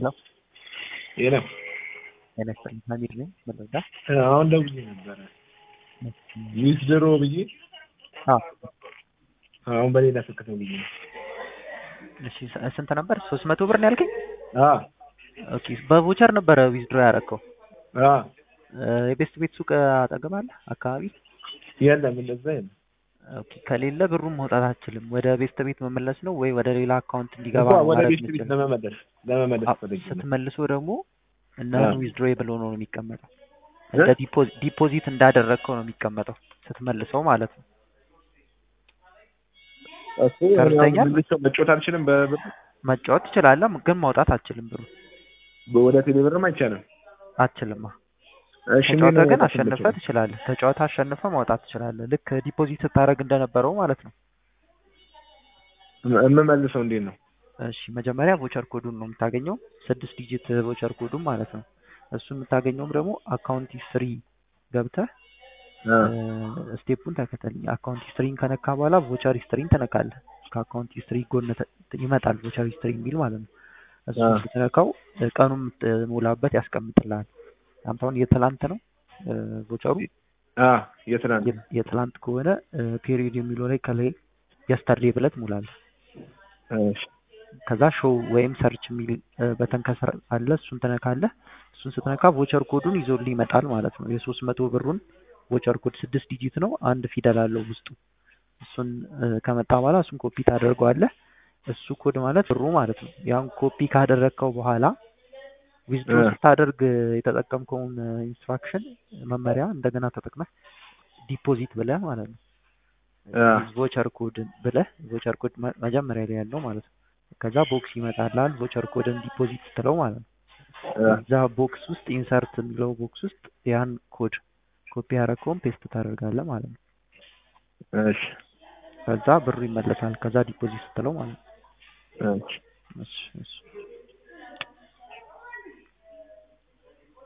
ሄሎ የለም ጤና ይስጥልኝ ሀሚድ ነኝ መረዳ አሁን ደውዬ ነበረ ዊዝድሮ ብዬ አዎ አሁን በሌላ ስልክ ነው ብዬ ነው እሺ ስ- ስንት ነበር ሶስት መቶ ብር ነው ያልከኝ አዎ ኦኬ በቮቸር ነበረ ዊዝድሮ ያደረከው አዎ የቤስት ቤት ሱቅ አጠገብ አለ አካባቢ የለም እንደዛ የለም ኦኬ ከሌለ ብሩን መውጣት አትችልም ወደ ቤስት ቤት መመለስ ነው ወይ ወደ ሌላ አካውንት እንዲገባ እንኳ ነው ወደ ማድረግ ቤት ቤት የምትችለው ለመመለስ ለመመለስ አዎ፣ ፈልጌ ነው ስትመልሶ ደግሞ እና አዎ። ዊዝድሮ ብሎ ነው የሚቀመጠው እ? እንደ ዲፖ- ዲፖዚት እንዳደረግከው ነው የሚቀመጠው ስትመልሰው ማለት ነው እሱ ተረድተኛል? አሁን መልሶ መጫወት አልችልም በብር መጫወት ትችላለህ ግን ማውጣት አትችልም ብሩ ወደ ቴሌ ብርም አይቻልም አትችልማ እሺ ምን ተጫወተ ግን ማውጣት አሸንፈ የምችለው? ትችላለህ ተጫወተ አሸንፈ ማውጣት ትችላለህ ልክ ዲፖዚት ስታደርግ እንደነበረው ማለት ነው የምመልሰው እንዴት ነው እሺ መጀመሪያ ቮቸር ኮዱን ነው የምታገኘው ስድስት ዲጂት ቮቸር ኮዱን ማለት ነው እሱ የምታገኘውም ደግሞ አካውንት ሂስትሪ ገብተህ አ፣ ስቴፑን ተከተልኝ አካውንት ሂስትሪን ከነካ በኋላ ቮቸር ሂስትሪን ትነካለህ ከአካውንት ሂስትሪ ጎን ተ- ይመጣል ቮቸር ሂስትሪ የሚል ማለት ነው እሱ አ። ስትነካው እ፣ ቀኑን የምትሞላበት ያስቀምጥልሃል አንተ አሁን የትላንት ነው እ፣ ቮቸሩ አ የትናንት የ- የትላንት ከሆነ ፔሪዮድ የሚለው ላይ ከላይ የስተርዴ ብለህ ትሞላለህ እሺ ከዛ ሾው ወይም ሰርች የሚል እ፣ በተን ከስር አለ እሱን ትነካለህ እሱን ስትነካ ቮቸር ኮዱን ይዞልህ ይመጣል ማለት ነው የሶስት መቶ ብሩን ቮቸር ኮድ ስድስት ዲጂት ነው አንድ ፊደል አለው ውስጡ እሱን እ፣ ከመጣ በኋላ እሱን ኮፒ ታደርገዋለህ እሱ ኮድ ማለት ብሩ ማለት ነው ያን ኮፒ ካደረግከው በኋላ ዊዝድሮ እ። ስታደርግ የተጠቀምከውን ኢንስትራክሽን መመሪያ እንደገና ተጠቅመህ ዲፖዚት ብለህ ማለት ነው አ፣ ቮቸር ኮድ ብለህ ቮቸር ኮድ መ- መጀመሪያ ላይ ያለው ማለት ነው ከዛ ቦክስ ይመጣልሃል ቮቸር ኮድን ዲፖዚት ስትለው ማለት ነው አ፣ እዛ ቦክስ ውስጥ ኢንሰርት የሚለው ቦክስ ውስጥ ያን ኮድ ኮፒ ያደረግከውን ፔስት ታደርጋለህ ማለት ነው እሺ ከዛ ብሩ ይመለሳል ከዛ ዲፖዚት ስትለው ማለት ነው እሺ እሺ እሺ